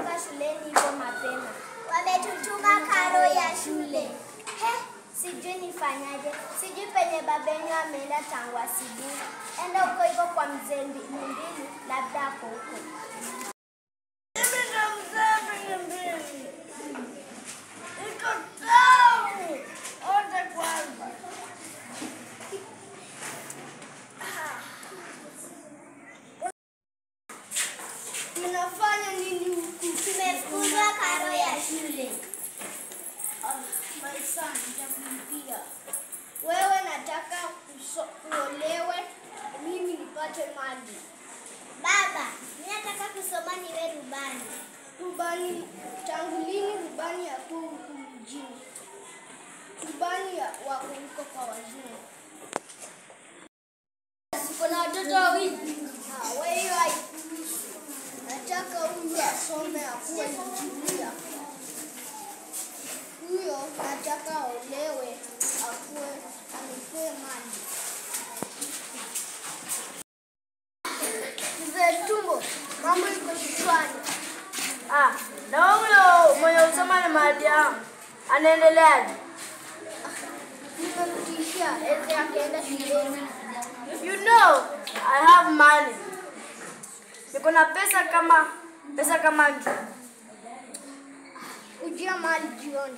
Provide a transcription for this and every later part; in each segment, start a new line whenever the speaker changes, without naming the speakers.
kutoka shuleni hivyo mapema? Wametutuma karo ya shule. He, sijui nifanyaje. Sijui penye babenyu ameenda tangu asubuhi. Enda huko hivyo kwa mzee Mbi- Mumbili, labda ako huko.
Mimi ndo mzee mwenye mbili. Iko tamu. Ote kwanza. Mnafanya nini huku?
Tumefukuzwa karo ya shule.
Ah, my son, nitakulipia. Wewe nataka kuso- uolewe, mimi nipate mali.
Baba, mimi nataka kusoma niwe rubani.
Rubani, tangu lini rubani yakuwa huku mjini? Rubani ya wako huko kwa wazungu. Siko na watoto wawili. Ah, wewe hiyo haikuhusu. Nataka huyu asome akuwe injinia. Huyo nataka aolewe akuwe anipee mali. Mzee Tumbo, mambo iko kichwani.
Ah, na huyo mwenye usoma ni mahali yangu anaendeleaje?
Nimemtishia eze akaenda shuleni.
You know, I have money. Niko na pesa kama pesa kama nju.
Kujia mali jioni.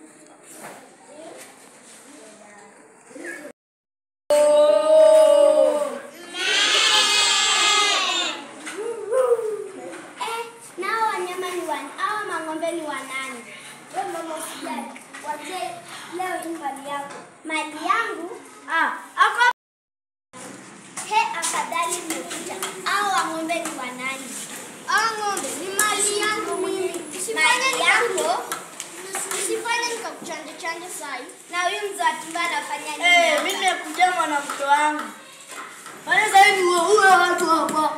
Eh, nao wanyama ni wan, hao mang'ombe ni wanani?
Wewe mama usijali. Wazee leo hii mali yako.
Mali yangu?
Ah, ako
He, afadhali nimekuja. Hao wang'ombe ni wanani?
Ah, ng'ombe ni mali yangu mimi.
Mali yako?
Usifanye nikakuchanja chanja sai.
Na huyu mzee wa tumbo anafanya nini?
eh,
hapa?
mimi nimekuja mwanamke wangu. Wale sasa hivi huyo watu hapa.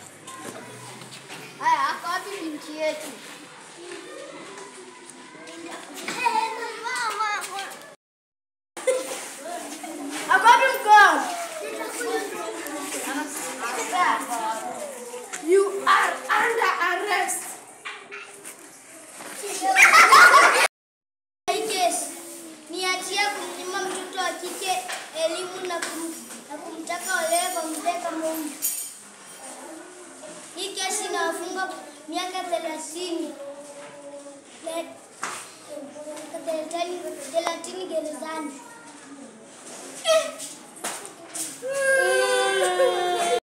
Haya, ako wapi binti yetu?
Ako wapi mke wangu?
You are under arrest. Hii kesi ni hatia kumnyima mtoto wa kike elimu na, kum, na kumtaka olewe kwa mzee kama huyu. Hii kesi inawafunga miaka thelathini Le- thelathini thelathini gerezani.